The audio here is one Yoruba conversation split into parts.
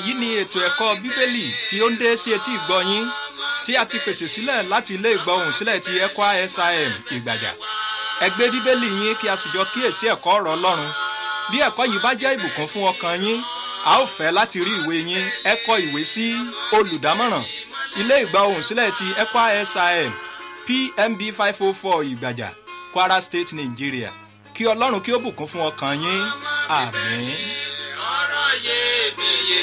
èyí ni ètò ẹ̀kọ́ bíbélì tí ó ń dé sí etí ìgbọ́ yín tí a ti pèsè sílẹ̀ láti ilé ìgbọ́hùn sílẹ̀ ti ẹ̀kọ́ sim ìgbàjà ẹ gbé bíbélì yín kí a sì jọ kíyèsí ẹ̀kọ́ ọ̀rọ̀ ọlọ́run bí ẹ̀kọ́ yìí bá jẹ́ ìbùkún fún ọkàn yín a ó fẹ́ láti rí ìwé yín ẹ kọ ìwé sí olùdámọ̀ràn ilé ìgbọ́hùn sílẹ̀ ti ẹ̀kọ́ sim pmb five oh four ìgbàjà kwara state nigeria kí ọlọ́run kí ó bùkún fún ọkàn yín àmín. ọ̀rọ̀ iyebíye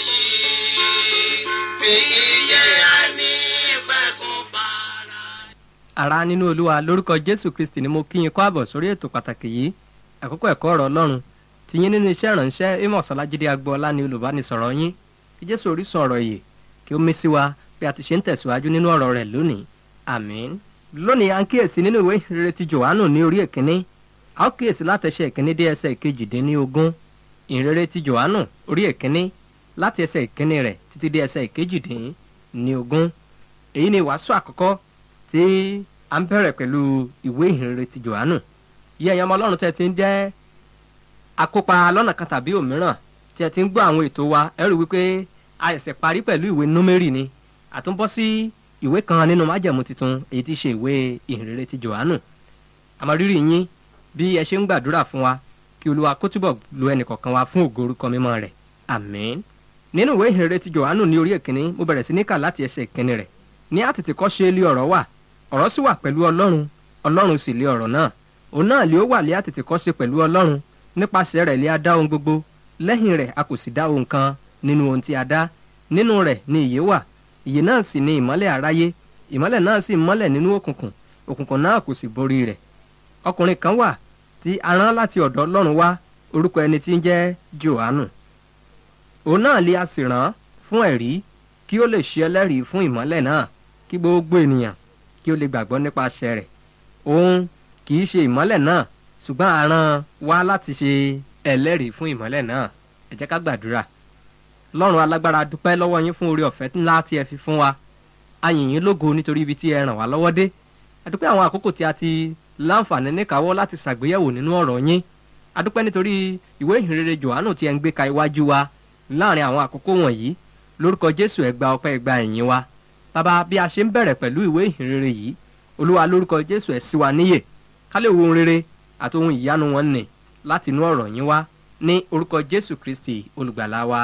yìí fi iye ẹni pẹ̀kún para. ara nínú olúwa lórúkọ jésù kristi ni mo kí yín kó àbọ̀ sórí ètò pàtàkì yìí àkókò ẹ̀kọ́ ọ̀rọ̀ ọlọ́run ti yín nínú iṣẹ́ ìrànṣẹ́ amos ọlájídé agboola ni olùbánisọ̀rọ̀ yín kí jésù orísun ọ̀rọ̀ yìí kí ó mí sí wa bí a ti ṣe ń tẹ̀síwájú nínú ọ̀rọ̀ rẹ̀ lónìí àmín lónìí à ń kíyèsí nínú ìwé ìrere ti johannu ní orí èkínní a ó kíyèsí látẹsẹ̀ ìkínní dé ẹsẹ̀ ìkejìdínlógún ìrere ti johannu orí èkínní láti ẹsẹ̀ ìkínní rẹ̀ títí dé ẹsẹ̀ ìkejìdínlógún èyí ni wàásù àkọ́kọ́ tí a ń bẹ̀rẹ̀ pẹ̀lú ìwé ìhìnrere ti johannu yí ẹ̀yin ọmọ ọlọ́run tẹ́ ti ń jẹ́ akópa lọ́nà kan tàbí òmíràn tí ẹ ti ń gbọ́ àwọn ètò wa ẹ rí wípé a ẹ̀sẹ̀ parí pẹ̀lú ìwé númérì ni àtúnbọ́ sí ìwé kan nínú májẹ̀mú tuntun èyí tí í ṣe ìwé ìhìnrere ti johannu àmọ́ rírì yín bí ẹ ṣe ń gbàdúrà fún wa kí olúwa kó túbọ̀ lo ẹnìkọ̀ọ̀kan wa fún ògo orúkọ mímọ́ rẹ̀ àmín nínú ìwé ìhìnrere ti johannu ní orí èkínní mo bẹ̀rẹ̀ sí ní kà láti ẹsẹ̀ ìkínní rẹ̀ ní àtètè kọ́ ṣe lé ọ̀rọ̀ wà ọ̀rọ̀ sì wà pẹ̀lú ọlọ́run ọlọ́run sì lé ọ̀rọ̀ náà òun náà lé ó wà lé àtètè kọ́ ṣe pẹ̀lú ọlọ́run nípasẹ̀ rẹ̀ lé a dá ohun gbogbo lẹ́yìn rẹ̀ a kò sì dá ohun kan nínú ohun tí a dá nínú rẹ̀ ni ìyè wà ìyè náà sì ni ìmọ́lẹ̀ aráyé ìmọ́lẹ̀ náà sì mọ́lẹ̀ nínú òkùnkùn òkùnkùn náà kò sì borí rẹ̀ ọkùnrin kan wà tí a rán láti ọ̀dọ̀ ọlọ́run wá orúkọ ẹni tí ń jẹ́ johannu òun náà lé a sì rán fún ẹ̀rí kí ó lè ṣe ẹlẹ́rìí fún ìmọ́lẹ̀ náà kí gbogbo ènìyàn kí ó lè gbàgbọ́ nípasẹ̀ rẹ̀ òun kì í ṣe ìmọ́lẹ̀ náà ṣùgbọ́n a rán wá láti ṣe ẹlẹ́rìí fún ìmọ́lẹ̀ náà ẹ jẹ́ ká gbàdúrà lọ́run alágbára dúpẹ́ lọ́wọ́ yín fún oore ọ̀fẹ́ ńlá tí ẹ fi fún wa a yìn yín lógo nítorí ibi tí ẹ ràn wá lọ́wọ́ dé a dúpẹ́ àwọn àkókò tí a ti láǹfààní níkàáwọ́ láti ṣàgbéyẹ̀wò nínú ọ̀rọ̀ yín a dúpẹ́ nítorí ìwé ìhìnrere johannu tí ẹ ń gbé ka iwájú wa láàrin àwọn àkókò wọ̀nyí lórúkọ jésù ẹ gba ọpẹ́ ẹ gba ìyìn wa bàbá bí a ṣe ń bẹ̀rẹ̀ pẹ̀lú ìwé ìhìnrere yìí olúwa lórúkọ jésù ẹ sí wa níyè ká lè wo ohun rere àti ohun ìyanu wọn nì láti inú ọ̀rọ̀ yín wá ní orúkọ jésù kristi olùgbàlà wa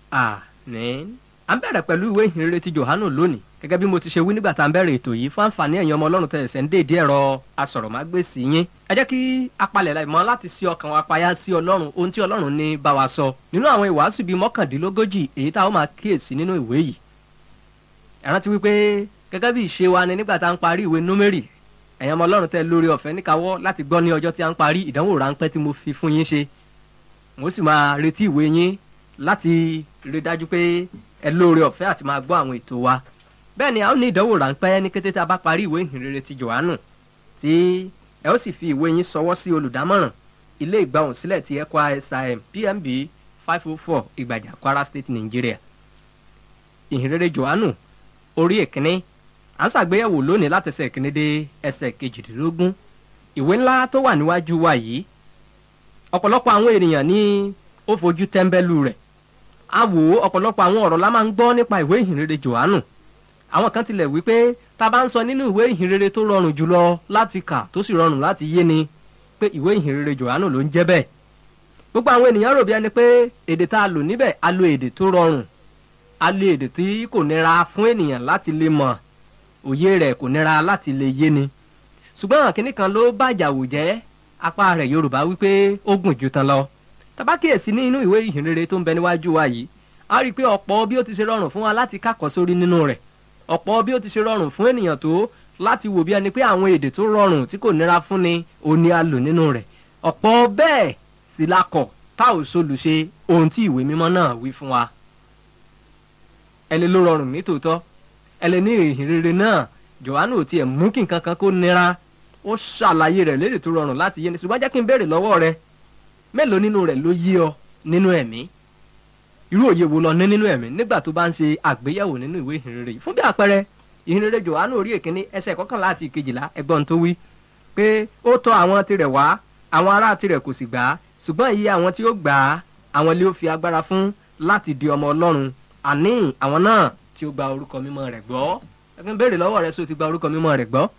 àmín. à ń bẹ̀rẹ̀ pẹ̀lú ìwé ìhìnrere ti johannu lónìí gẹ́gẹ́ bí mo ti ṣe wí nígbà tá à ń bẹ̀rẹ̀ ètò yìí fún àǹfààní ẹ̀yin ọmọ ọlọ́run tẹ̀sẹ̀ ń dèédé ẹ̀rọ asọ̀rọ̀mágbèsì yín ẹ jẹ́ kí apalẹ̀ láì mọ́ láti sí ọkàn wa payá sí ọlọ́run ohun tí ọlọ́run ní bá wa sọ nínú àwọn ìwàásù bíi mọ́kàndínlógójì èyí tá a ó máa kíyèsí nínú ìwé yìí ẹ rántí wípé gẹ́gẹ́ bí ìṣe wa ni nígbà tá à ń parí ìwé númérì ẹ̀yin ọmọ ọlọ́run tẹ́ lórí ọ̀fẹ́ níkàwọ́ láti gbọ́ ní ọjọ́ tí a ń parí ìdánwò ráńpẹ́ tí mo fi fún yín ṣe mo sì máa retí ìwé yín láti rí dájú pé ẹ lóore ọ̀fẹ́ àti máa gbọ́ àwọn ètò wa bẹ́ẹ̀ ni a ó ní ìdánwò ráńpẹ́ ní kété tá a bá parí ìwé ìhìnrere ti johannu tí ẹ ó sì fi ìwé yín sọwọ́ sí olùdámọ̀ràn ilé ìgbàhùn sílẹ̀ ti ẹ̀kọ́ sim pmb five oh four ìgbàjà kwara state nigeria ìhìnrere johannu orí ìkíní à ń ṣàgbéyẹ̀wò lónìí láti ẹsẹ̀ ìkíní dé ẹsẹ̀ kejìdínlógún ìwé ńlá tó wà níwájú wa yìí ọ̀pọ̀lọpọ̀ àwọn ènìyàn ní ó fojú tẹ́ḿbẹ́lú rẹ̀ a wò ó ọ̀pọ̀lọpọ̀ àwọn ọ̀rọ̀ la máa ń gbọ́ nípa ìwé ìhìnrere johannu àwọn kan tilẹ̀ wí pé tá a bá ń sọ nínú ìwé ìhìnrere tó rọrùn jùlọ láti kà tó sì rọrùn láti yé ni pé ìwé ìhìnrere johannu ló ń jẹ́ bẹ́ẹ̀ gbogbo àwọn ènìyàn rò bí ẹni pé èdè tá a lò níbẹ̀ a lo èdè tó rọrùn a lo èdè tí kò nira fún ènìyàn láti lè mọ̀ òye rẹ̀ kò nira láti lè yé ni ṣùgbọ́n kínní kan ló bàjàwò jẹ́ apá rẹ̀ yorùbá wípé ó gùn ju tán lọ tabakíyèsí ní inú ìwé ìhìnrere tó ń bẹ níwájú wa yìí a rí i pé ọ̀pọ̀ bí ó ti ṣe rọrùn fún wa láti kákọ́ sórí nínú rẹ̀ ọ̀pọ̀ bí ó ti ṣe rọrùn fún ènìyàn tó láti wò bí ẹni pé àwọn èdè tó rọrùn tí kò nira fún ni òní a lò nínú rẹ̀ ọ̀pọ̀ bẹ́ẹ̀ sì la kọ̀ tá ò solùṣe ohun tí ìwé mímọ́ náà wí fún wa. ẹni ló rọrùn ní tòótọ́ ẹni ní ìhìnrere náà johannu ò tiẹ̀ mú kí nǹkan kan kó nira ó ṣàlàyé rẹ̀ lédè tó rọrùn láti yé ni ṣùgbọ́n jẹ́ kí n béèrè lọ́wọ́ rẹ mélòó nínú rẹ̀ ló yé ọ nínú ẹ̀mí irú òye wo lọ ní nínú ẹ̀mí nígbà tó bá ń ṣe àgbéyẹ̀wò nínú ìwé ìhìnrere yìí fún bí àpẹẹrẹ ìhìnrere johannu orí èkíní ẹsẹ̀ kọkànlá àti ìkejìlá ẹgbọ́n tó wí pé ó tọ́ àwọn tirẹ̀ wá àwọn ará tirẹ̀ kò sì gbà á ṣùgbọ́n iye àwọn tí ó gbà á àwọn lé ó fi agbára fún láti di ọmọ ọlọ́run àní àwọn náà tí ó gba orúkọ mímọ́ rẹ̀ gbọ́ ẹgbẹ́ béèrè lọ́wọ́ rẹ sọ ti gba orúkọ mímọ́ rẹ̀ gbọ́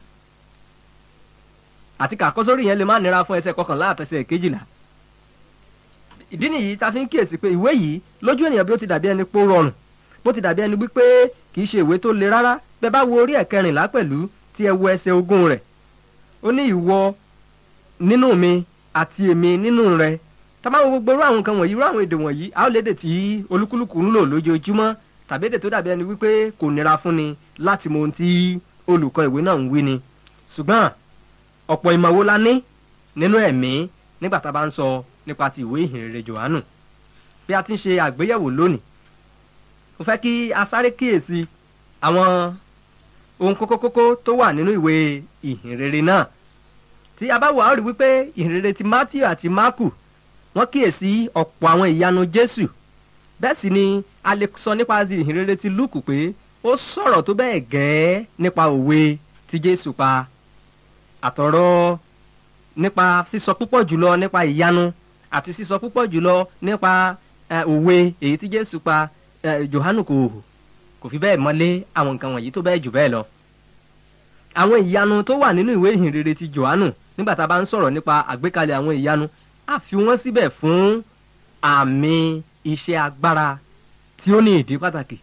àti kàkọ́sórí yẹn lè má nira fún ẹsẹ̀ kọkànlá àtẹsẹ̀ kejìlá ìdí nìyí ta fi ń kíyèsí pé ìwé yìí lójú ènìyàn bí ó ti dàbí ẹni pó rọrùn bó ti dàbí ẹni wípé kì í ṣe ìwé tó le rárá bẹ́ẹ̀ bá wo orí ẹ̀kẹrìnlá pẹ̀lú tí ẹ wo ẹsẹ̀ ogún rẹ̀ ó ní ìwọ nínú mi àti èmi nínú rẹ tá bá wo gbogbo irú àwọn nǹkan wọ̀nyí irú àwọn èdè wọ̀nyí a ó lédè tí olúkúlùkù ń lò lójoojúmọ́ tàbí èdè tó dàbí ẹni wípé kò nira fún ni láti mọ ohun tí olùkọ́ ìwé náà ń wí ni ṣùgbọ́n ọ̀pọ̀ ìmọ̀ wo la ní nínú ẹ̀mí nígbà tá a bá ń sọ nípa ti ìwé ìhìnrere johannu bí a ti ń ṣe àgbéyẹ̀wò lónìí mo fẹ́ kí a sáré kíyèsí àwọn ohun kókókókó tó wà nínú ìwé ìhìnrere náà tí a bá wò á rí wípé ìhìnrere ti matthew àti marku wọ́n kíyèsí ọ̀pọ̀ àwọn ìyanu jésù bẹ́ẹ̀ sì ni a lè sọ nípa ti ìhìnrere ti luke pé ó sọ̀rọ̀ tó bẹ́ẹ̀ gẹ́ẹ́ nípa òwe tí jésù pa àtọ̀rọ̀ nípa sísọ púpọ̀ jùlọ nípa ìyanu àti sísọ púpọ̀ jùlọ nípa òwe èyí tí jésù pa johanu kò kò fi bẹ́ẹ̀ mọ́lé àwọn nǹkan wọ̀nyí tó bẹ́ẹ̀ jù bẹ́ẹ̀ lọ. àwọn ìyanu tó wà nínú ìwé ìhìnrere ti johanu nígbà tá a bá ń sọ̀rọ̀ nípa àgbékalẹ̀ àwọn ìyanu a fi wọ́n síbẹ̀ fún àmì iṣẹ́ agbára tí ó ní ìdí pàtàkì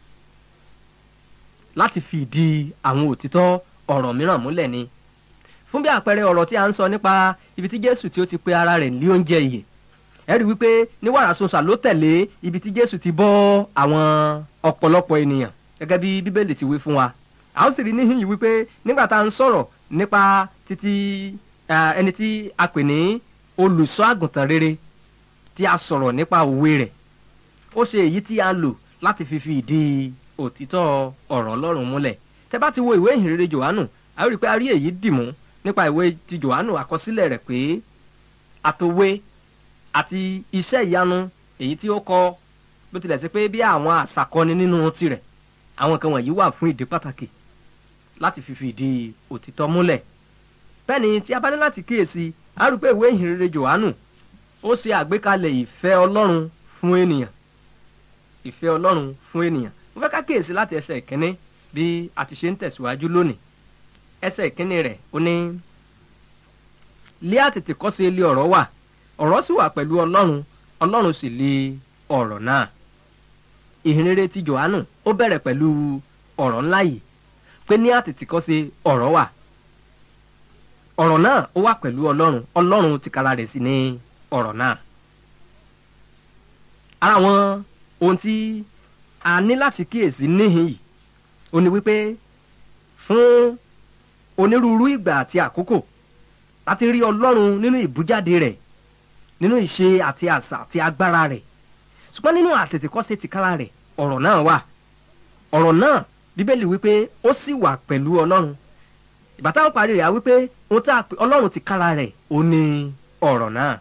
láti fi ìdí àwọn òtítọ́ ọ̀rọ̀ mìíràn múlẹ̀ ni fún bí àpẹẹrẹ ọ̀rọ̀ tí a ń sọ nípa ibi tí jésù tí ó ti pe ara rẹ̀ ní oúnjẹ ìyè ẹ rí wípé ní wàràsọsà ló tẹ̀lé ibi tí jésù ti bọ́ àwọn ọ̀pọ̀lọpọ̀ ènìyàn gẹ́gẹ́ bí bíbélì ti wí fún wa a ó sì rí níhìn yìí wípé nígbà tá a ń sọ̀rọ̀ nípa títí ẹni tí a pè ní olùṣọ́ àgùntàn rere tí a sọ̀rọ̀ nípa òwe rẹ̀ ó ṣe èyí tí a lò láti fi fi ìdí òtítọ́ ọ̀rọ̀ ọlọ́run múlẹ̀ tẹ bá ti wo ìwé ìhìnrere jòhánù a ó rí i pé a rí èyí dìmú nípa ìwé ti jòhánù àkọsílẹ̀ rẹ̀ pé àtòwe àti iṣẹ́ ìyanu èyí tí ó kọ bó tilẹ̀ sí pé bí àwọn àṣàkọni nínú tirẹ̀ àwọn kan wọ̀nyí wà fún ìdí pàtàkì láti fi fìdí òtítọ́ múlẹ̀ bẹ́ẹ̀ ni tí a bá ní láti kíyèsí a rí pé ìwé ìhìnrere jòhánù ó ṣe àgbékalẹ̀ ìfẹ́ ọlọ́run fún ènìyàn ìfẹ́ ọlọ́run fún ènìyàn mo fẹ́ ká kíyèsí láti ẹsẹ̀ ìkíní bí a ti ṣe ń tẹ̀síwájú lónìí ẹsẹ̀ ìkíní rẹ̀ ó ní lé àtètè kọ́ sí ilé ọ̀rọ̀ wà ọ̀rọ̀ sì wà pẹ̀lú ọlọ́run ọlọ́run sì lé ọ̀rọ̀ náà ìhìnrere ti johannu ó bẹ̀rẹ̀ pẹ̀lú ọ̀rọ̀ ńlá yìí pé ní àtètè kọ́ sí ọ̀rọ̀ wà ọ̀rọ̀ náà ó wà pẹ̀lú ọlọ́run ọlọ́run tìkára rẹ̀ sì ní ọ̀rọ̀ náà ara wọn ohun tí a ní láti kíyèsí níhìn yìí ó ní wípé fún onírúurú ìgbà àti àkókò láti rí ọlọ́run nínú ìbújáde rẹ̀ nínú ìṣe àti àṣà àti agbára rẹ̀ ṣùgbọ́n nínú àtètèkọ́ṣe tìkára rẹ̀ ọ̀rọ̀ náà wà ọ̀rọ̀ náà bíbélì wípé ó sì wà pẹ̀lú ọlọ́run ìgbà táwọn parí rẹ̀ á wípé ohun tá a pè ọlọ́run tìkára rẹ̀ ó ní ọ̀rọ̀ náà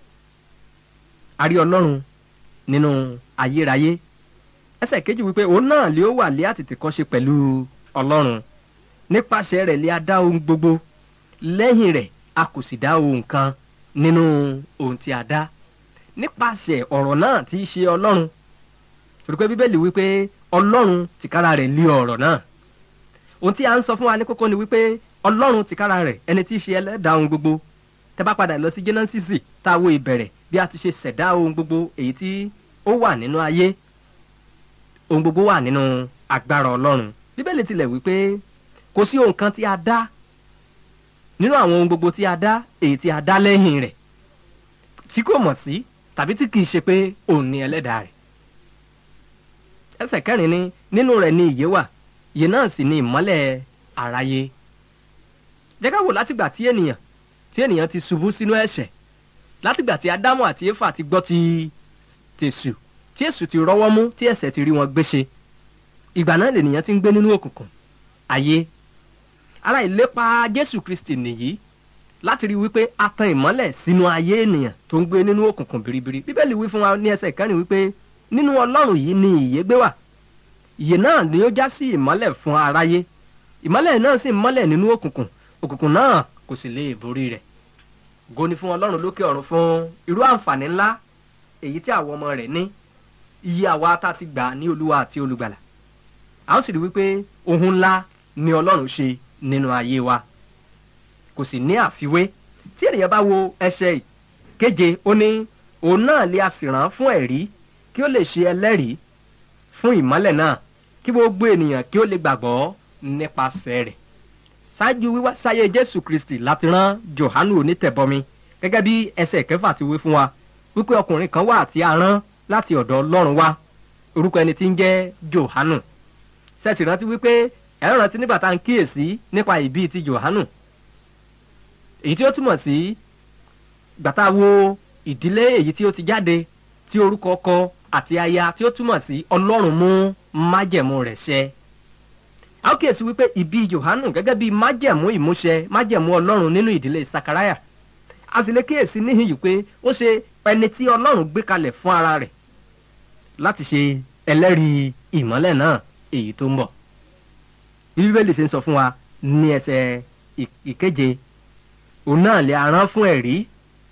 a rí ọlọ́run nínú ayérayé ẹsẹ̀ kejì wípé òun náà lé ó wà lé àtètèkọ́ṣe pẹ̀lú ọlọ́run nípasẹ̀ rẹ̀ lé a dá ohun gbogbo lẹ́yìn rẹ̀ a kò sì dá ohun kan nínú ohun tí a dá nípasẹ̀ ọ̀rọ̀ náà tí í ṣe ọlọ́run torí pé bíbélì wípé ọlọ́run tìkára rẹ̀ lé ọ̀rọ̀ náà ohun tí a ń sọ fún wa ní kókó ni wípé ọlọ́run tìkára rẹ̀ ẹni tí í ṣe ẹlẹ́dàá ohun gbogbo tẹ́ bá padà lọ sí jẹ́nẹ́sìsì tá a wo ìbẹ̀rẹ̀ bí a ti ṣe ṣẹ̀dá ohun gbogbo èyí tí ó wà nínú ayé ohun gbogbo wà nínú agbára ọlọ́run bíbélì tilẹ̀ wípé kò sí ohun kan tí a dá nínú àwọn ohun gbogbo tí a dá èyí tí a dá lẹ́yìn rẹ̀ tí kò mọ̀ sí tàbí tí kìí ṣe pé òun ni ẹlẹ́dàá rẹ̀. ẹsẹ̀ kẹrin ni nínú rẹ̀ ni ìyè wà ìyè náà sì ni ìmọ́lẹ̀ àráyé. jẹ́ ká wò látìgbà tí ènìyàn tí ènìyàn ti ṣubú sínú ẹ̀ṣẹ̀ látìgbà tí ádámù àti éfà ti gbọ́ ti tèṣù tí èṣù ti rọ́wọ́ mú tí ẹ̀ṣẹ̀ ti rí wọn gbéṣe ìgbà náà lènìyàn ti ń gbé nínú òkùnkùn ayé ara ìlépa jésù kristi nìyí láti rí wípé a tan ìmọ́lẹ̀ sínú ayé ènìyàn tó ń gbé nínú òkùnkùn biribiri bíbélì wí fún wa ní ẹsẹ̀ ìkẹrin wípé nínú ọlọ́run yìí ni ìyè gbé wà ìyè náà ni ó já sí ìmọ́lẹ̀ fún aráyé ìmọ́lẹ̀ náà sì mọ́lẹ̀ nínú òkùnkùn òkùnkùn náà kò sì lè borí rẹ̀ goni fún ọlọ́run lókè ọ̀run fún irú àǹfààní ńlá èyí tí àwọn ọmọ rẹ̀ ní iye àwa tá a ti gbà ní olúwa àti olùgbàlà a ó sì rí wípé ohun ńlá ni ọlọ́run ṣe nínú ayé wa kò sì ní àfiwé tí ènìyàn bá wo ẹsẹ̀ keje ó ní òun náà lè a sì rán fún ẹ̀rí kí ó lè ṣe ẹlẹ́rìí fún ìmọ́lẹ̀ náà kí gbogbo ènìyàn kí ó lè gbàgbọ́ nípasẹ̀ rẹ̀ ṣáájú wíwá sáyé jésù kristi láti rán johanu onítẹ̀bọmi gẹ́gẹ́ bí ẹsẹ̀ kẹfà ti wí fún wa wípé ọkùnrin kan wà tí a rán láti ọ̀dọ̀ ọlọ́run wá orúkọ ẹni tí ń jẹ́ johanu ṣẹ̀sì rántí wípé ẹ̀rọ rántí nígbà tá à ń kíyèsí nípa ìbí ti johanu èyí tí ó túmọ̀ sí gbàtà wo ìdílé èyí tí ó ti jáde tí orúkọ ọkọ àti aya tí ó túmọ̀ sí ọlọ́run mú májẹ̀mú rẹ̀ ṣẹ a ó kíyèsí wípé ìbí johanu gẹ́gẹ́ bí májẹ̀mú ìmúṣẹ májẹ̀mú ọlọ́run nínú ìdílé sakaraya a sì lè kíyèsí níhìn yìí pé ó ṣe ẹni tí ọlọ́run gbé kalẹ̀ fún ara rẹ̀ láti ṣe ẹlẹ́rìí ìmọ́lẹ̀ náà èyí tó ń bọ̀ bí bíbélì ṣe ń sọ fún wa ní ẹsẹ̀ ìkeje òun náà lè arán fún ẹ̀rí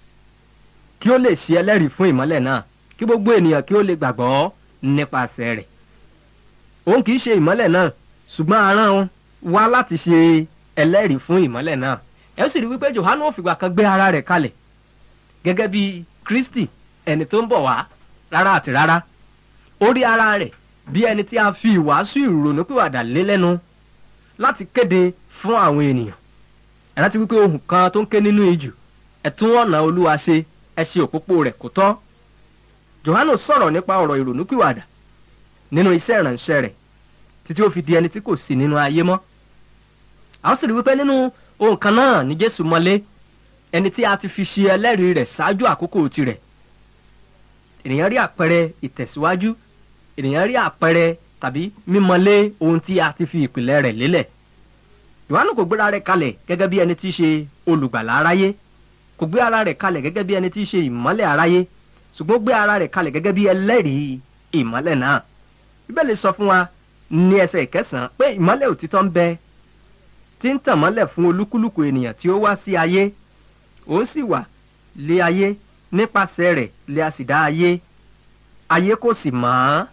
kí ó lè ṣe ẹlẹ́rìí fún ìmọ́lẹ̀ náà kí gbogbo ènìyàn kí ó lè gbàgbọ́ nípasẹ̀ rẹ̀ òun kì í ṣe ìmọ́lẹ̀ náà ṣùgbọ́n arán wá láti ṣe ẹlẹ́rìí fún ìmọ́lẹ̀ náà ẹ sì rí wípé johanu òfìgbà kan gbé ara rẹ̀ kalẹ̀ gẹ́gẹ́ bí kristi ẹni tó ń bọ̀ wá rárá àti rárá ó rí ara rẹ̀ bí ẹni tí a fi ìwàásù ìrònúpìwàdà lé lẹ́nu láti kéde fún àwọn ènìyàn ẹ rántí wípé ohun kan tó ń ké nínú ijù ẹ tún ọ̀nà olúwa ṣe ẹ ṣe òpópó rẹ̀ kó tọ́ johanu sọ̀rọ̀ nípa ọ̀rọ̀ ìrònúpìwàdà nínú iṣẹ́ ìrànṣẹ́ rẹ̀ títí ó fi di ẹni tí kò sí nínú ayé mọ́ a ó sì rí wípé nínú ohun kan náà ní jésù mọ́lé ẹni tí a ti fi ṣe ẹlẹ́rìí rẹ̀ ṣáájú àkókò tirẹ̀ ènìyàn rí àpẹẹrẹ ìtẹ̀síwájú ènìyàn rí àpẹẹrẹ tàbí mímọlé ohun tí a ti fi ìpìlẹ̀ rẹ̀ lélẹ̀ yohanu kò gbéra rẹ̀ kalẹ̀ gẹ́gẹ́ bí ẹni tí í ṣe olùgbàlà aráyé kò gbé ara rẹ̀ kalẹ̀ gẹ́gẹ́ bí ẹni tí í ṣe ìmọ́lẹ̀ aráyé ṣùgbọ́n ó gbé ara rẹ̀ kalẹ̀ gẹ́gẹ́ bí ẹlẹ́rìí ìmọ́lẹ̀ náà bíbélì sọ fún wa ní ẹsẹ̀ ìkẹsàn-án pé ìmọ́lẹ̀ òtítọ́ ń bẹ tí ń tàn mọ́lẹ̀ fún olúkúlùkù ènìyàn tí ó wá sí ayé òun sì wà lé ayé nípasẹ̀ rẹ̀ lé a sì dá ayé ayé kò sì mọ̀ ọ́n.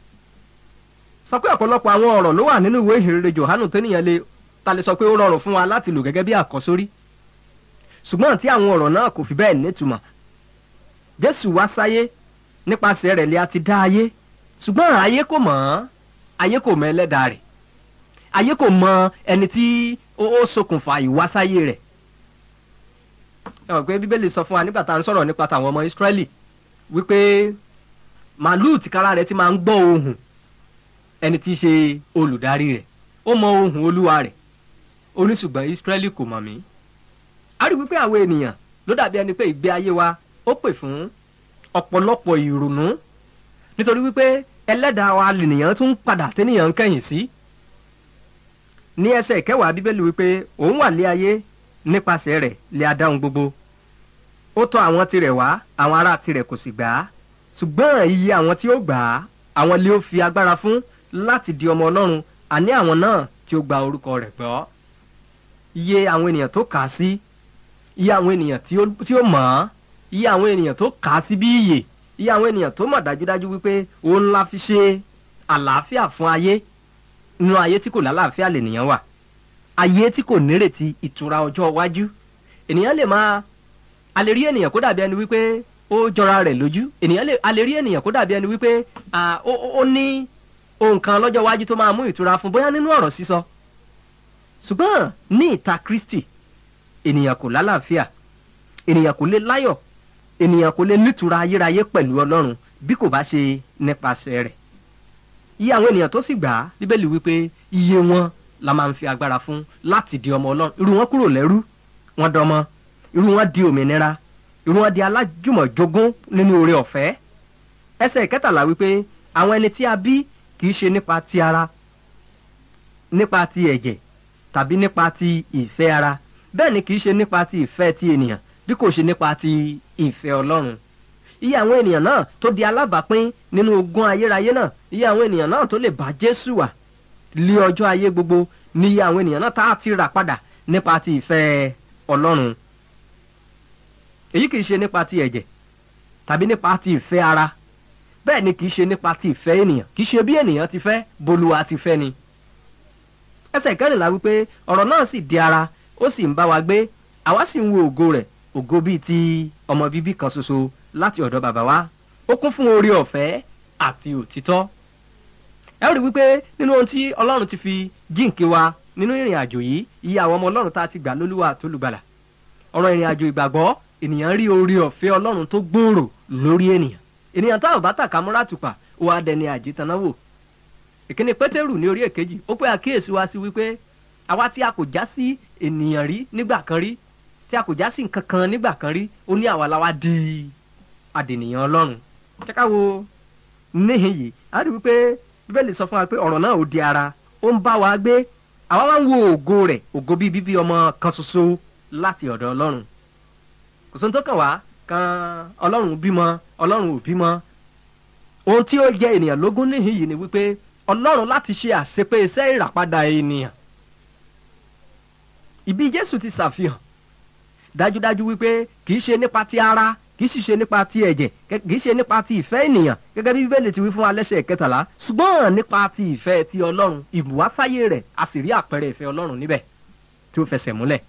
sọ pé ọ̀pọ̀lọpọ̀ àwọn ọ̀rọ̀ ló wà nínú ìwé ìhìnrere johanu tẹ́nìyàn lè ta lè sọ pé ó rọrùn fún wa láti lò gẹ́gẹ́ bí àkọ́sórí ṣùgbọ́n tí àwọn ọ̀rọ̀ náà kò fi bẹ́ẹ̀ nítumọ̀ jésù wá sáyé nípasẹ̀ rẹ̀ lé a ti dá ayé ṣùgbọ́n ayé kò mọ̀ ọ́n ayé kò mọ ẹlẹ́dàá rẹ̀ ayé kò mọ ẹni tí ó ṣokùnfà ìwásáyé rẹ̀ ẹ mọ̀ pé bíbélì sọ fún wa nígbà tá à ń sọ̀rọ̀ nípa tàwọn ọmọ ìsírẹ́lì wípé màálùú tìkára rẹ̀ ti máa ń gbọ́ ohùn ẹni tí í ṣe olùdarí rẹ̀ ó mọ ohùn olúwa rẹ̀ ó ní ṣùgbọ́n ìsírẹ́lì kò mọ̀ mí. a rí wípé àwọn ènìyàn ló dàbí ẹni pé ìgbé ayé wa ó pè fún ọ̀pọ̀lọpọ̀ ìrònú nítorí wípé ẹlẹ́dàá wa lènìyàn tún padà tẹ́nìyàn ń kẹ́yìn sí. ní ẹsẹ̀ kẹwàá bíbélì wípé òun wà lé ayé nípasẹ̀ rẹ̀ lé adáhùn gbogbo ó tọ́ àwọn tirẹ̀ wá àwọn ará tirẹ̀ kò sì gbà á ṣùgbọ́n iye àwọn tí ó gbà á àwọn lé ó fi agbára fún láti di ọmọ ọlọ́run àní àwọn náà tí ó gba orúkọ rẹ̀ gbọ́ iye àwọn ènìyàn tó kà á sí iye àwọn ènìyàn tí ó mọ̀ ọ́ iye àwọn ènìyàn tó kà á sí bí iyè iye àwọn ènìyàn tó mọ̀ dájúdájú wípé òun la fi ṣe àlàáfíà fún ayé nínú ayé tí kò lálàáfíà lènìyàn wà ayé tí kò nírètí ìtura ọjọ́ iwájú ènìyàn lè máa a lè rí ènìyàn kó dàbí ẹni wípé ó jọra rẹ̀ lójú ènìyàn lè a lè rí ènìyàn kó dàbí ẹni wípé ó ní ohun kan lọ́jọ́ iwájú tó máa mú ìtura fún bóyá nínú ọ̀rọ̀ sísọ ṣùgbọ́n ní ìta kristi ènìyàn kò lálàáfíà ènìyàn kò lè láyọ̀ ènìyàn kò lè nítura ayérayé pẹ̀lú ọlọ́run bí kò bá ṣe nípasẹ̀ rẹ̀ iye àwọn ènìyàn tó sì gbà á bíbélì wípé iye wọn la máa ń fi agbára fún láti di ọmọ ọlọ́run irú wọn kúrò lẹ́rú wọn dọmọ irú wọn di òmìnira irú wọn di alájùmọ̀jogún nínú oore ọ̀fẹ́ ẹsẹ̀ ìkẹtàlá wípé àwọn ẹni tí a bí kì í ṣe nípa ti ara nípa ti ẹ̀jẹ̀ tàbí nípa ti ìfẹ́ ara bẹ́ẹ̀ ni kì í ṣe nípa ti ìfẹ́ ti ènìyàn bí kò ṣe nípa ti ìfẹ́ ọlọ́run iye àwọn ènìyàn náà tó di alábàápín nínú ogún ayérayé náà iye àwọn ènìyàn náà tó lè bá jésù wà lé ọjọ́ ayé gbogbo ní iye àwọn ènìyàn náà tá a ti rà padà nípa ti ìfẹ́ ọlọ́run èyí kì í ṣe nípa ti ẹ̀jẹ̀ tàbí nípa ti ìfẹ́ ara bẹ́ẹ̀ ni kì í ṣe nípa ti ìfẹ́ ènìyàn kì í ṣe bí ènìyàn ti fẹ́ bolúwa ti fẹ́ ni. ẹsẹ̀ kẹrìnlá wípé ọ̀rọ̀ náà sì di ara ó sì ń bá wa gbé àwa sì ń wo ògo rẹ̀ ògo bíi ti ọmọ bíbí kan ṣoṣo láti ọ̀dọ̀ bàbá wa ó kún fún oore ọ̀fẹ́ àti òtítọ́. ẹ ó rí wípé nínú ohun tí ọlọ́run ti fi jíǹkí wa nínú ìrìn àjò yìí iye àwọn ọmọ ọlọ́run tá a ti gbà lólúwa àtolùgbàlà ọ̀rọ̀ ìrìn àjò ìgbàgbọ́ ènìyàn rí oore ọ̀fẹ́ ọlọ́run tó gbòòrò lórí ènìyàn ènìyàn táwọn bá tàkà múra tùpà ó wá dẹni àjẹtanáwò ìkíni pétérù ní orí èkejì ó pé àkíyèsí wa sí wípé àwa tí a kò já sí ènìyàn rí nígbà kan rí tí a kò já sí nǹkan kan nígbà kan rí ó ní àwa la wá di àdènìyàn ọlọ́run jẹ́ká wo níhìn yìí a rí wípé bíbélì sọ fún wa pé ọ̀rọ̀ náà ò di ara ó ń bá wa gbé àwa wá ń wo ògo rẹ̀ ògo bíi bíbí ọmọ kan ṣoṣo láti ọ̀dọ̀ ọlọ́run kò sóhun tó kàn wá kan ọlọ́run bímọ ọlọ́run ò bímọ ohun tí ó jẹ ènìyàn lógún níhìn yìí ni wípé ọlọ́run láti ṣe àṣepé iṣẹ́ ìràpadà ènìyàn ìbí jésù ti ṣàfihàn dájúdájú wípé kì í ṣe nípa ti ara kì í sì ṣe nípa ti ẹ̀jẹ̀ kì í ṣe nípa ti ìfẹ́ ènìyàn gẹ́gẹ́ bí bíbélì ti wí fún wa lẹ́sẹ̀ kẹtàlá ṣùgbọ́n nípa ti ìfẹ́ ti ọlọ́run ìbùwásáyé rẹ̀ a sì rí àpẹẹrẹ ìfẹ́ ọlọ́run níbẹ̀ tí ó fẹsẹ̀ múlẹ̀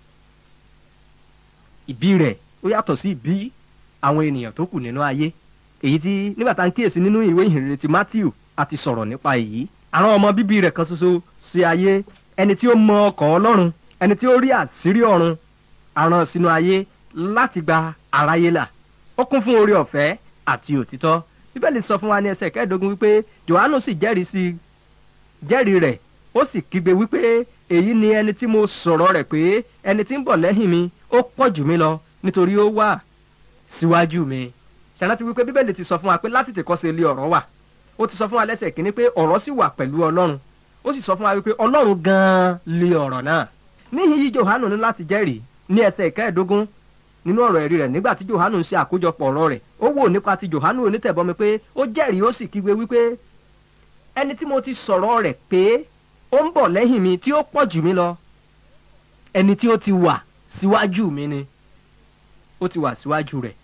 ìbí rẹ̀ ó yàtọ̀ sí ìbí àwọn ènìyàn tó kù nínú ayé èyí tí nígbà tá à ń kíyèsí nínú ìwé ìhìnrere ti matthew a ti sọ̀rọ̀ nípa èyí àwọn ọmọ bíbí rẹ̀ kan ṣoṣo sí ayé ẹni tí ó mọ ọkàn ọlọ́run ẹni tí ó rí àṣírí ọ̀run àràn sínú ayé láti gba aráyé là ó kún fún oore ọ̀fẹ́ àti òtítọ́ bíbélì sọ fún wa ní ẹsẹ̀ kẹẹ̀ẹ́dógún wípé johannu sì jẹ́rìí sí jẹ́rìí rẹ̀ ó sì kígbe wípé èyí ni ẹni tí mo sọ̀rọ̀ rẹ̀ pé ẹni tí ń bọ̀ lẹ́yìn mi ó pọ̀ jù mí lọ nítorí ó wà síwájú mi ṣàrántí wípé bíbélì ti sọ fún wa pé láti tèkọ́ sí ilé ọ̀rọ̀ wà ó ti sọ fún wa lẹ́sẹ̀ kínní pé ọ̀rọ̀ sì wà pẹ̀lú ọlọ́run ó sì sọ fún wa wípé ọlọ́run gan-an lé ọ̀rọ̀ náà níhìn yí johanu ní láti jẹ́rìí ní ẹsẹ̀ ìkẹẹ̀ẹ́dógún nínú ọ̀rọ̀ ẹ̀rí rẹ̀ nígbà tí johanu ń ṣe àkójọpọ̀ ọ̀rọ̀ rẹ̀ ó wò nípa ti johanu onítẹ̀bọmi pé ó jẹ́rìí ó sì kígbe wípé ẹni tí mo ti sọ̀rọ̀ rẹ̀ pé ó ń bọ̀ lẹ́yìn mi tí ó pọ̀ jù mí lọ ẹni tí ó ti wà síwájú mi ni ó ti wà síwájú rẹ̀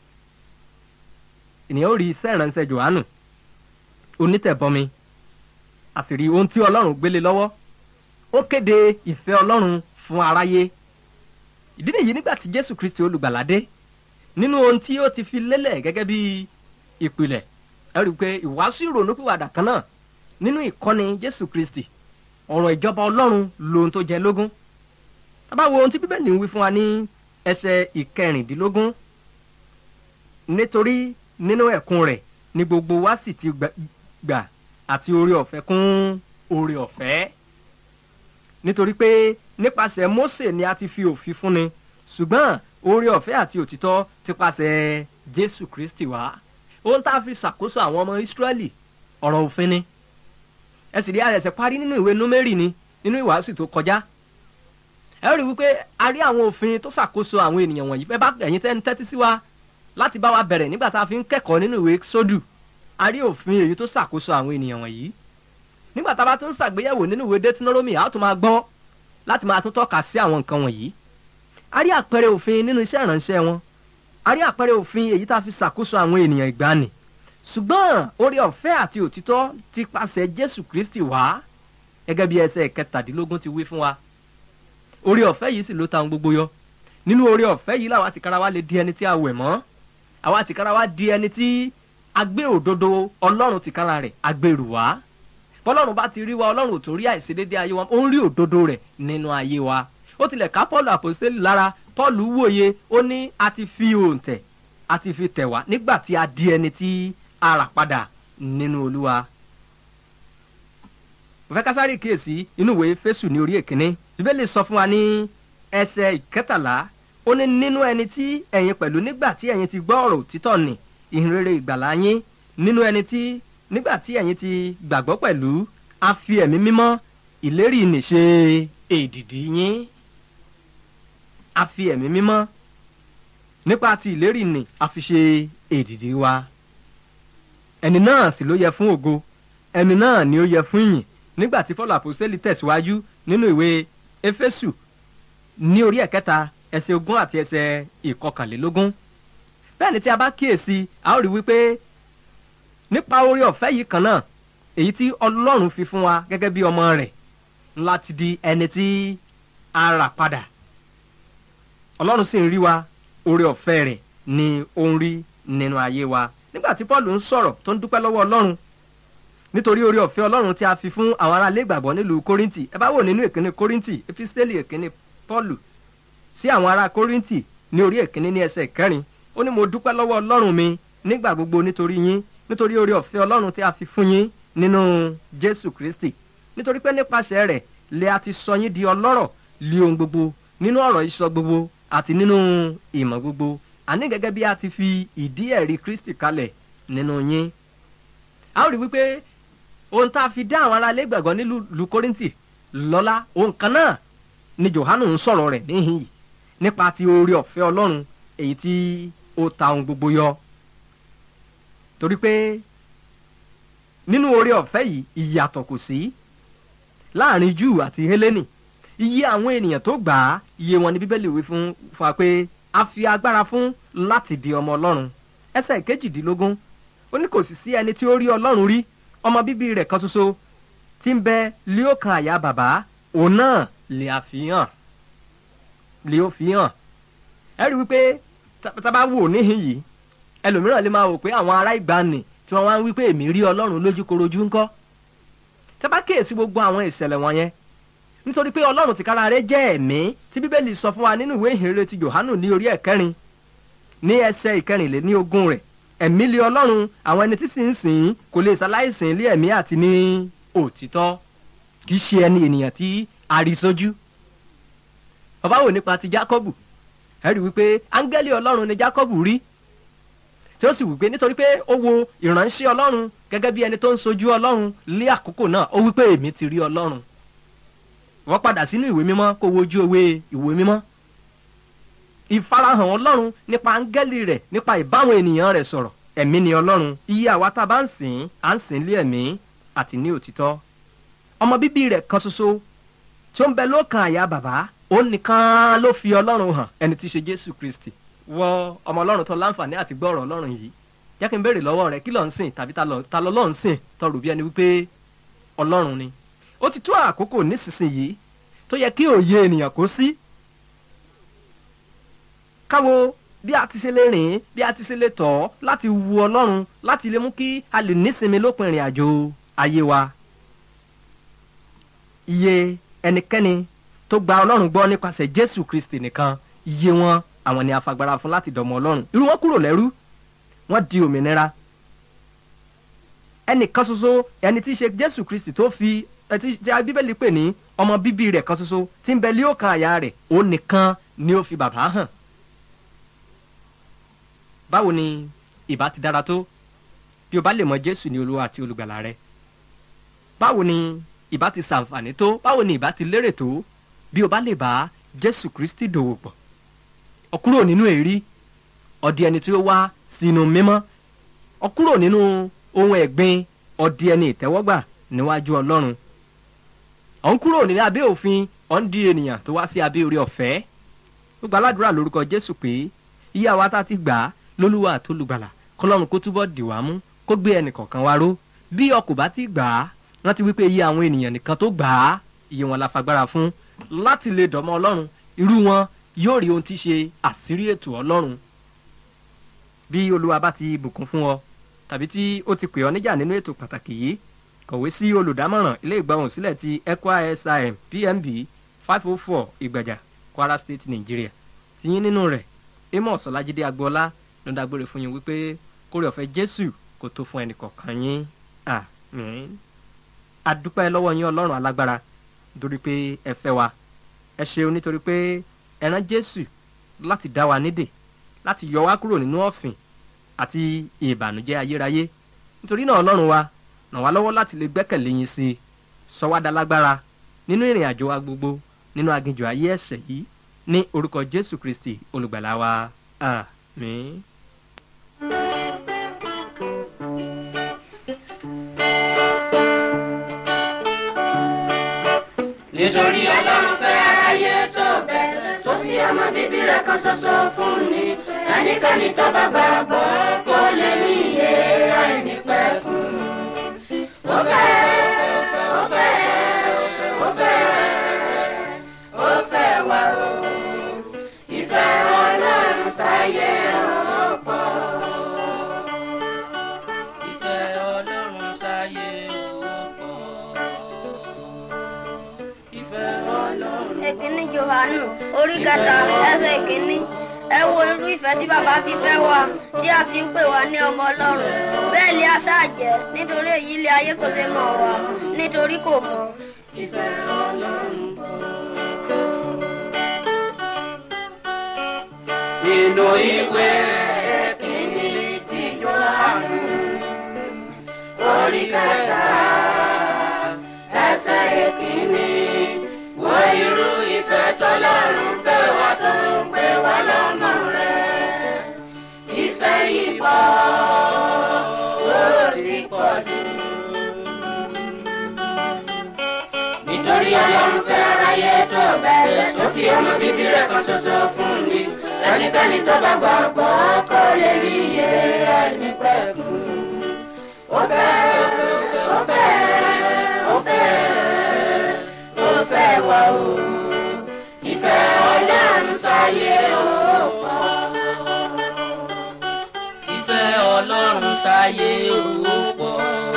ènìyàn ó rí iṣẹ́ ìránṣẹ́ johanu onítẹ̀bọmi àṣírí ohun tí ọlọ́run gbélé lọ́wọ́ ó kéde ìfẹ́ ọlọ́run fún aráyé ìdí nìyí nígbà tí jésù kristi olùgbàlà dé nínú ohun tí ó ti fi lélẹ̀ gẹ́gẹ́ bí ìpìlẹ̀ ẹ rí i pé ìwàásù ìrònúpìwàdà kan náà nínú ìkọ́ni jésù kristi ọ̀rọ̀ ìjọba ọlọ́run lohun tó jẹ lógún tábà wo ohun tí bíbélì ń wí fún wa ní ẹsẹ̀ ìkẹrìndínlógún nítorí nínú ẹ̀kún rẹ̀ ni gbogbo wa sì ti gbà àti oore ọ̀fẹ́ kún oore ọ̀fẹ́ nítorí pé nípasẹ̀ Mósè ni a ti fi òfin fúnni ṣùgbọ́n oore ọ̀fẹ́ àti òtítọ́ ti pasẹ̀ Jésù Kristi wá ohun tá a fi ṣàkóso àwọn ọmọ Ísírẹ́lì ọ̀rọ̀ òfin ni ẹ sì rí àrẹ̀sẹ̀ parí nínú ìwé Númérì ni nínú ìwàásù tó kọjá ẹ rí wípé a rí àwọn òfin tó ṣàkóso àwọn ènìyàn wọ̀nyí bẹ́ẹ̀ bá ẹ̀yin tẹ́ ń tẹ́tí sí wa láti bá wa bẹ̀rẹ̀ nígbà tá a fi ń kẹ́kọ̀ọ́ nínú ìwé Sódù a rí òfin èyí tó ṣàkóso àwọn ènìyàn wọ̀nyí nígbà tá a bá tún ṣàgbéyẹ̀wò nínú ìwé Deuteronomy a ó tún máa gbọ́ láti máa tún tọ́ka sí àwọn nǹkan wọ̀nyí a rí àpẹẹrẹ òfin nínú iṣẹ́ ìránṣẹ́ wọn a rí àpẹẹrẹ òfin èyí tá a fi ṣàkóso àwọn ènìyàn ìgbàanì ṣùgbọ́n oore ọ̀fẹ́ àti òtítọ́ ti pàṣẹ Jésù Kristi wá gẹ́gẹ́ bí ẹsẹ̀ kẹtàdínlógún ti wí fún wa oore ọ̀fẹ́ yìí sì ló ta ohun gbogbo yọ nínú oore ọ̀fẹ́ yìí làwa tìkára wa lè di ẹni tí a wẹ̀ mọ́ àwa tìkára wa di ẹni tí a gbé òdodo Ọlọ́run tìkára rẹ̀ agbèrú wá bọ́lọ́run bá ti rí wa ọlọ́run ò tó rí àìṣedéédé ayé wa ó ń rí òdodo rẹ̀ nínú ayé wa ó tilẹ̀ ká Pọ́ọ̀lù àpòstélì lára Pọ́ọ̀lù wòye ó ní a ti fi òǹtẹ̀ a ti fi tẹ̀ wá nígbà tí a di ẹni tí a rà padà nínú Olúwa. mo fẹ́ ká sáré kíyèsí inú ìwé Éfésù ní orí èkínní Bíbélì sọ fún wa ní ẹsẹ̀ ìkẹtàlá ó ní nínú ẹni tí ẹ̀yin pẹ̀lú nígbà tí ẹ̀yin ti gbọ́ ọ̀rọ̀ òtítọ́ nì ìhìnrere ìgbàlà yín nínú ẹni tí nígbà tí ẹ̀yin ti gbàgbọ́ pẹ̀lú a fi ẹ̀mí mímọ́ ìlérí nìṣe èdìdì yín a fi ẹ̀mí mímọ́ nípa ti ìlérí nì a fi ṣe èdìdì wa ẹni náà sì ló yẹ fún ògo ẹni náà ni ó yẹ fún ìyìn nígbà tí Paul àpòstélì tẹ̀síwájú nínú ìwé Éfésù ní orí ẹ̀kẹta ẹsẹ̀ ogún àti ẹsẹ̀ ìkọkànlélógún bẹ́ẹ̀ ni tí a bá kíyèsí a ó rí wípé nípa oore ọ̀fẹ́ yìí kan náà èyí tí ọlọ́run fi fún wa gẹ́gẹ́ bí ọmọ rẹ̀ láti di ẹni tí a rà padà ọlọ́run sì ń rí wa oore ọ̀fẹ́ rẹ̀ ni ó ń rí nínú ayé wa nígbà tí paul ń sọ̀rọ̀ tó ń dúpẹ́ lọ́wọ́ ọlọ́run nítorí oore ọ̀fẹ́ ọlọ́run tí a fi fún àwọn ará ilé ìgbàgbọ́ nílùú kórìntì ẹ bá wò nínú ìkíní kórìntì epistẹ́lì ìkíní paul sí àwọn ará kórìntì ní orí ìkíní ní ẹsẹ̀ kẹrin ó ní mo dúpẹ́ lọ́wọ́ ọlọ́run mi nígbà gbogbo nítorí yín nítorí oore ọ̀fẹ́ ọlọ́run tí a fi fún yín nínú jésù kristi nítorí pé nípasẹ̀ rẹ̀ lè a ti sọ yín di ọlọ́rọ̀ lé ohun gbogbo nínú ọ̀rọ̀ ìsọ gbogbo àti nínú ìmọ̀ gbogbo àní gẹ́gẹ́ bí a ti fi ìdí ẹ̀rí kristi kalẹ̀ nínú yín. a ó rí wípé ohun tá a fi dá àwọn ará ilé gbàgbọ́ nílùú kórìntì lọ́lá ohun kan náà ni johanu ń sọ̀rọ̀ rẹ̀ níhìn yìí nípa ti oore ọ̀fẹ́ ọlọ́run èyí tí ó ta ohun gbogbo yọ. torí pé nínú oore ọ̀fẹ́ yìí ìyàtọ̀ kò sí láàrin júù àti hélénì iye àwọn ènìyàn tó gbà á iye wọn ni bíbélì wí fún fa pé a fi agbára fún láti di ọmọ ọlọ́run ẹsẹ̀ kejìdínlógún ó ní kò sì sí ẹni tí ó rí ọlọ́run rí ọmọ bíbí rẹ̀ kan ṣoṣo tí ń bẹ lé ó kan àyà bàbá òun náà lè àfihàn lè ó fi hàn ẹ rí wípé tá bá wò níhìn yìí ẹlòmíràn lè máa wò pé àwọn ará ìgbàanì tí wọ́n wá ń wípé èmi rí ọlọ́run lójúkorojú ńkọ́ tá bá kíyèsí gbogbo àwọn ìṣẹ̀lẹ̀ wọ̀nyẹn nítorí pé ọlọ́run tìkára rẹ̀ jẹ́ ẹ̀mí tí bíbélì sọ fún wa nínú ìwé ìhìnrere ti johanu ní orí ẹ̀kẹrin ní ẹsẹ̀ ìkẹrìnlé ní ogún rẹ̀ ẹ̀mí lé ọlọ́run àwọn ẹni tí sì ń sìn kò lè ṣaláìsìn lé ẹ̀mí àti ní òtítọ́ kì í ṣe ẹni ènìyàn tí a rí sójú bàbá wò nípa ti jákọ́bù ẹ rí wípé áńgẹ́lì ọlọ́run ni jákọ́bù rí tí ó sì wípé nítorí pé ó wo ìránṣẹ́ ọlọ́run gẹ́gẹ́ bí ẹni tó ń sojú ọlọ́run lé àkókò náà ó wípé èmi ti rí ọlọ́run wọ́n padà sínú ìwé mímọ́ kó wojú ewé ìwé mímọ́ ìfarahàn ọlọ́run nípa áńgẹ́lì rẹ̀ nípa ìbáwọn ènìyàn rẹ̀ sọ̀rọ̀ ẹ̀mí ni ọlọ́run iye àwa tá a bá ń sìn à ń sìn lé ẹ̀mí àti ní òtítọ́ ọmọ bíbí rẹ̀ kan ṣoṣo tí ó ń bẹ lókàn àyà bàbá ó nìkan ló fi ọlọ́run hàn ẹni tí í ṣe jésù kristi wọ ọmọ ọlọ́run tó láǹfààní àti gbọ́ ọ̀rọ̀ ọlọ́run yìí jẹ́ kí n béèrè lọ́wọ́ rẹ kí ló ń sìn tàbí ta lọ lọ́ọ̀ ń sìn tọrù bí ẹni wípé ọlọ́run ni ó ti tó àkókò nísinsìnyí tó yẹ kí òye ènìyàn kó sí káwo bí a ti ṣe lè rìn bí a ti ṣe lè tọ̀ láti wu ọlọ́run láti lè mú kí a lè nísinmi lópin ìrìn àjò ayé wa iye ẹnikẹ́ni tó gba ọlọ́run gbọ́ nípasẹ̀ jésù kristi nìkan iye wọn àwọn ni afagbára fún láti dọ̀mọ́ ọlọ́run irú wọn kúrò lẹ́rú wọ́n di òmìnira ẹnìkan ṣoṣo ẹni tí í ṣe jésù kristi tó fi ẹtí tí a bíbélì pè ní ọmọ bíbí rẹ̀ kan ṣoṣo tí ń bẹ lé òkan àyà rẹ̀ ó nìkan ni ó fi bàbá hàn báwo ni ìbá ti dára tó bí o bá lè mọ jésù ní olúwa àti olùgbàlà rẹ báwo ni ìbá ti ṣàǹfààní tó báwo ni ìbá ti lérè tó bí o bá lè bá jésù kristi dòwò pọ̀ ọ kúrò nínú èrí ọdí ẹni tí ó wá sínú mímọ́ ọ kúrò nínú ohun ẹ̀gbin ọdí ẹni ìtẹ́wọ́gbà níwájú ọlọ́run ọ̀ ń kúrò ní abẹ́ òfin ọ̀ ń di ènìyàn tó wá sí abẹ́ orí ọ̀fẹ́ gbogbo aládùúrà lórúkọ jésù pé iye àwa tá a ti gbà á lólúwa àtolùgbàlà kọlọ́run kó túbọ̀ dì wá mú kó gbé ẹnì kọ̀ọ̀kan wá ró bí ọkọ̀ bá ti gbà á rántí wípé iye àwọn ènìyàn nìkan tó gbà á iye wọn la fagbára fún láti lè dọ̀mọ́ ọlọ́run irú wọn yóò rí ohun tí ṣe àṣírí ètò ọlọ́run bí olúwa bá ti bùkún fún ọ tàbí tí ó ti pè ọ níjà nínú ètò pàtàkì yìí kọ̀wé sí olùdámọ̀ràn ilé ìgbọ̀hùn sílẹ̀ ti ECWA SIM PMB five oh four ìgbàjà Kwara State Nigeria tiyín nínú rẹ̀ Amos Ọlájídé Agboola ló ń dágbére fún yín wípé kórè ọ̀fẹ́ Jésù kò tó fún ẹnìkọ̀ọ̀kan yín àmín adúpẹ́ lọ́wọ́ yín Ọlọ́run alágbára nítorí pé ẹ fẹ́ wa ẹ ṣeun nítorí pé ẹ rán Jésù láti dá wa nídè láti yọ wá kúrò nínú ọ̀fìn àti ìbànújẹ́ ayérayé nítorí náà Ọlọ́run wa ràn wá lọ́wọ́ láti lè gbẹ́kẹ̀lé yín sí i sọ wá dalágbára nínú ìrìn àjò wa gbogbo nínú aginjù ayé ẹ̀ṣẹ̀ yìí ní orúkọ Jésù Kristi olùgbàlà wa àmín. nítorí ọlọ́run fẹ́ aráyé tó bẹ́ẹ̀ tó fi ọmọ bíbí rẹ̀ kan ṣoṣo fún ni ẹnikẹ́ni tó bá gbàgbọ́ kó lè ní ìyè àìnípẹ̀kun. Jòhánù orí kẹta ẹsẹ̀ ìkíní ẹ wo irú ìfẹ́ tí bàbá fi fẹ́ wa tí a fi ń pè wá ní ọmọ ọlọ́run bẹ́ẹ̀ ni a ṣáà jẹ́ nítorí èyí ilé ayé kò ṣe mọ̀ wá nítorí kò mọ̀. nínú ìwé kìíní tí Jòhánù orí kẹta ẹsẹ̀ ìkíní wo irú ìfẹ́ tọ́lọ́run fẹ́ wá tó ń pè wá lọ́mọ rẹ̀ ìfẹ́ yìí pọ̀ ó ti pọ̀ jù. nítorí ọlọ́run fẹ́ aráyé tó bẹ́ẹ̀ tó fi ọmọ bíbí rẹ̀ kan ṣoṣo fún ni ẹnikẹ́ni tó bá gbàgbọ́ kó lè rí iye ẹni pẹ̀lú. ó fẹ́ ó fẹ́ ó fẹ́ ó fẹ́ wá o ìfẹ́ ọlọ́run sáyé ó pọ̀. ìfẹ́ ọlọ́run sáyé ó pọ̀.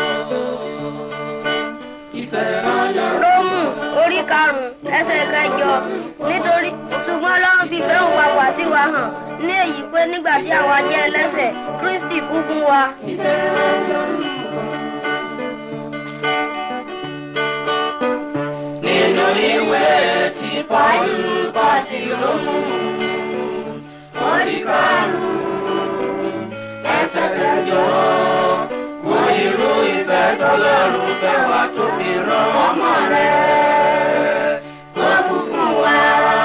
ìfẹ́ ọlọ́run. rómù orí karùn-ún ẹsẹ̀ kẹjọ nítorí ṣùgbọ́n ọlọ́run fi fẹ́ òun papà sí wa hàn ní èyí pé nígbà tí àwa jẹ́ ẹlẹ́ṣẹ̀ kristi kú fún wa. nínú ìwé tí pàlú bá ti rómù orí karùn-ún ẹsẹ̀ kẹjọ wo irú ìfẹ́ tọ́lọ́run fẹ́ wá tó fi rán ọmọ rẹ̀ tó kú fún wa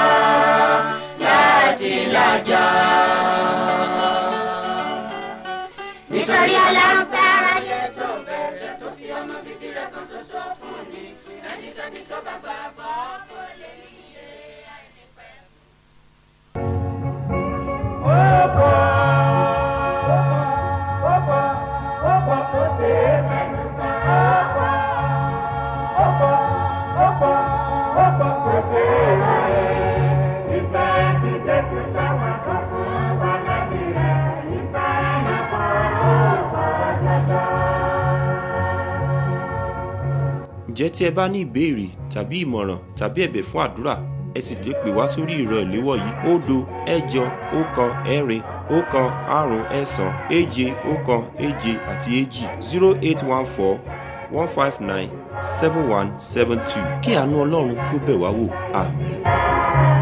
láti lájà. nítorí ọlọ́run fẹ́ aráyé tó bẹ̀rẹ̀ tó fi ọmọ bíbí rẹ̀ kan ṣoṣo fún ni ẹnikẹ́ni tó bá gbàgbọ́ kó lè rí iye àìnípẹ́. ǹjẹ́ tí ẹ bá ní ìbéèrè tàbí ìmọ̀ràn tàbí ẹ̀bẹ̀ fún àdúrà ẹ sì lè pè wá sórí ìrọ̀ ìléwọ́ yìí òdo ẹ̀jọ ọ̀kan ẹ̀rin ọ̀kan àrún ẹ̀sán èje ọ̀kan èje àti èjì zero eight one four one five nine seven one seven two kí àánú ọlọ́run kí ó bẹ̀ wá wò àmín.